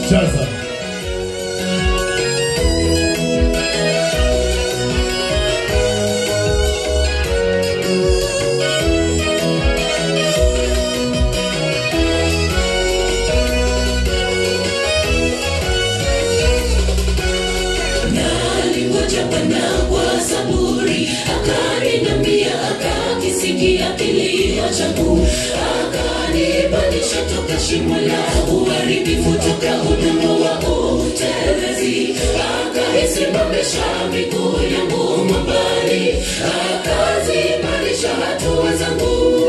Kinshasa. alingoja Bwana kwa saburi, akaninambia, akakisikia kilio changu, akanipandisha toka shimo la uharibifu, toka udongo wa utelezi, akaisimamisha miguu yangu mwambani, akaziimarisha hatua zangu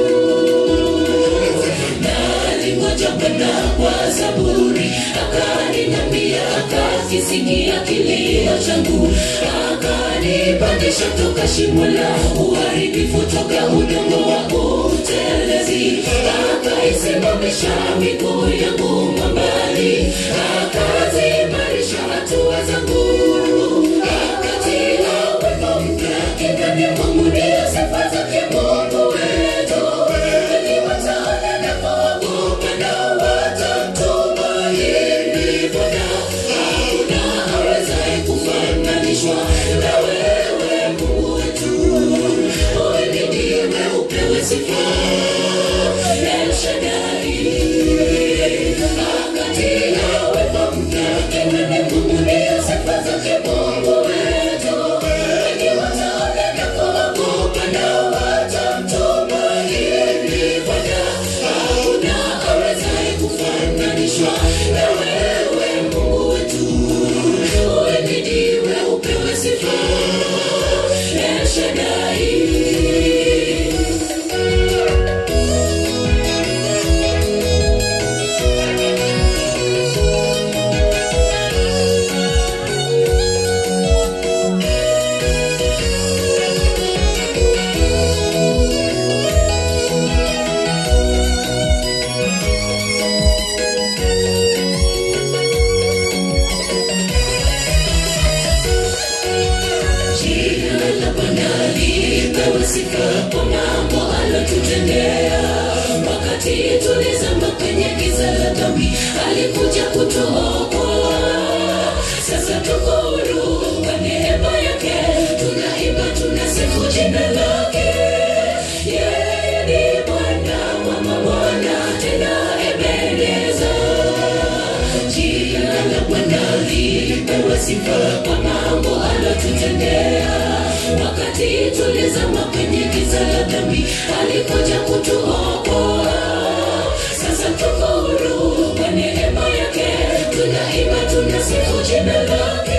alingoja Bwana kwa saburi, akaninambia, akakisikia kilio changu, akanipandisha toka shimo la uharibifu, toka udongo wa utelezi, akaisimamisha miguu yangu mwambani, akaziimarisha hatua zangu, akatia wimbo mpya kinywani mwangu, ndiyo sifa zake Mungu wetu akiwatana na kuogopa na watamtumaini Bwana. Hakuna awezaye kufananishwa na wewe Mungu wetu, uhimidiwe upewe sifa. El Shaddai akatia wema mpya kinywani mwangu, ndiyo sifa zake Mungu wetu, akiwatana na kuogopa na watamtumaini Bwana. Hakuna awezaye kufananishwa na wewe Mungu wetu, uhimidiwe upewe sifa. El Shaddai Jina la Bwana lipewe sifa kwa mambo alotutendea. Wakati tulizama kwenye giza la dhambi, alikuja kutuokoa. Sasa tuko huru kwa neema yake, tunaimba tunasifu jina lake. Yeye ni Bwana wa mabwana, tena Ebeneza jina la Bwana lipewe sifa kwa mambo alotutendea. Wakati tulizama kwenye giza la dhambi, alikuja kutuokoa. Sasa tuko huru kwa neema yake, tunaimba tunasifu jina lake.